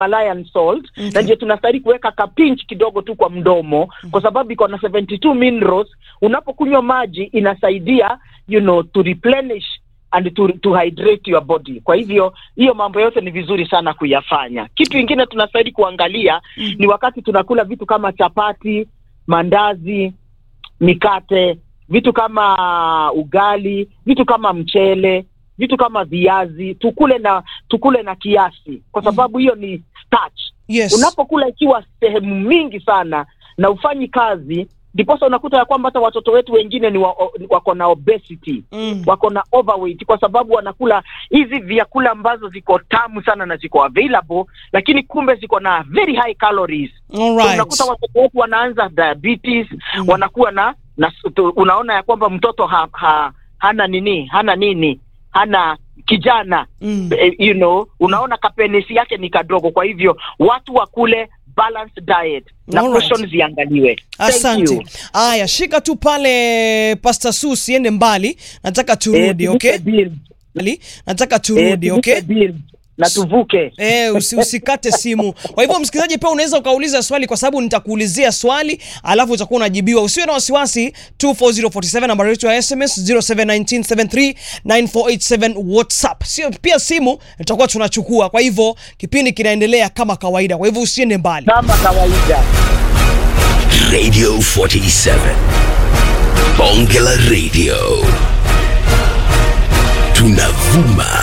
Himalayan salt na ndio tunastahili kuweka kapinch kidogo tu kwa mdomo kwa sababu iko na 72 minerals. Unapokunywa maji inasaidia you know to replenish and to, to hydrate your body. Kwa hivyo hiyo mambo yote ni vizuri sana kuyafanya. Kitu ingine tunastahili kuangalia ni wakati tunakula vitu kama chapati, mandazi, mikate, vitu kama ugali, vitu kama mchele, vitu kama viazi, tukule na tukule na kiasi, kwa sababu hiyo ni starch. Yes. Unapokula ikiwa sehemu mingi sana na ufanyi kazi, ndiposa unakuta ya kwamba hata watoto wetu wengine ni wa, wako na obesity Mm. wako na overweight kwa sababu wanakula hizi vyakula ambazo ziko tamu sana na ziko available, lakini kumbe ziko na very high calories. All So right. unakuta watoto wetu wanaanza diabetes wanakuwa na, na tu- unaona ya kwamba mtoto ha, ha, hana nini hana nini hana kijana Mm. eh, you know unaona kapenesi yake ni kadogo. Kwa hivyo watu wakule balanced diet na Alright. portions ziangaliwe. Thank Asante. you. Aya, shika tu pale Pastor Su, usiende mbali, nataka turudi, Eh, okay? tuvuke bill. Mbali, Nataka Eh, turudi, tuvuke okay? bill. na tuvuke Eh, usi, usikate simu. Kwa hivyo msikilizaji, pia unaweza ukauliza swali, kwa sababu nitakuulizia swali alafu utakuwa unajibiwa. Usiwe na wasiwasi. 24047 nambari yetu ya SMS 0719739487 WhatsApp. Sio pia simu tutakuwa tunachukua. Kwa hivyo kipindi kinaendelea kama kawaida, kwa hivyo usiende mbali. kama kawaida. Radio 47. Bonge la Radio. Tunavuma